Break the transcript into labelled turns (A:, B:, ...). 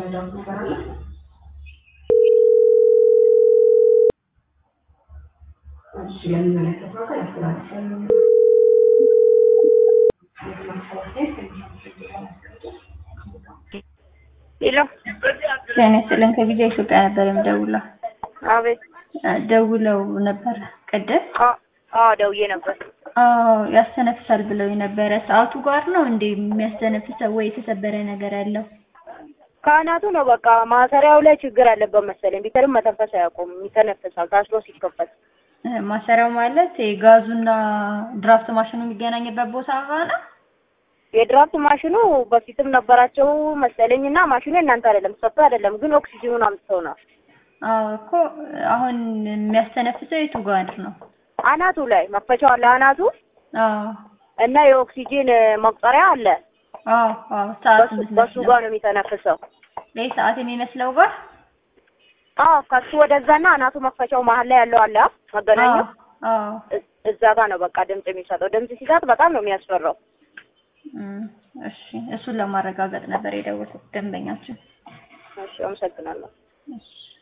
A: የምረዳው ነገር አለ? እሺ ለሚመለከተው አካል አስተላልፋለሁ።
B: ሄሎ
C: ጤና ይስጥልን ከጊዜ ኢትዮጵያ ነበር የምደውለው።
B: አቤት።
C: ደውለው ነበር ቅድም።
B: አ- አዎ ደውዬ ነበር።
C: አዎ ያስተነፍሳል ብለው የነበረ ሰዓቱ ጋር ነው እንዴ የሚያስተነፍሰው ወይ የተሰበረ ነገር ያለው?
B: ካህናቱ ነው በቃ ማሰሪያው ላይ ችግር አለበት መሰለኝ። ቢተርም መተንፈስ አያውቁም። ይተነፍሳል ታስሮ ሲከፈት።
C: እ፣ ማሰሪያው ማለት የጋዙና ድራፍት ማሽኑ የሚገናኝበት ቦታ ጋር ነው።
B: የድራፍት ማሽኑ በፊትም ነበራቸው መሰለኝ እና ማሽኑ እናንተ አይደለም ሰጥቶ አይደለም ግን ኦክሲጅኑን አምጥተው ነው
C: አዎ እኮ አሁን የሚያስተነፍሰው የቱ ጋር ነው?
B: አናቱ ላይ መክፈቻው አለ አናቱ
C: አዎ
B: እና የኦክሲጂን መቁጠሪያ አለ።
C: አዎ አዎ ሰዓት
B: በሱ- በሱ
C: የምትመስለው
B: ጋር ነው የሚተነፍሰው።
C: ይህ ሰዓት የሚመስለው ጋር
B: አዎ ከሱ ወደዛና አናቱ መክፈቻው መሀል ላይ ያለው አለ መገናኛው
C: አዎ አዎ
B: እ- እዛ ጋር ነው በቃ ድምጽ የሚሰጠው። ድምጽ ሲሰጥ በጣም ነው የሚያስፈራው።
C: እም፣ እሺ እሱን ለማረጋገጥ ነበር የደወልኩት ደንበኛችን።
B: እሺ አመሰግናለሁ።
C: እሺ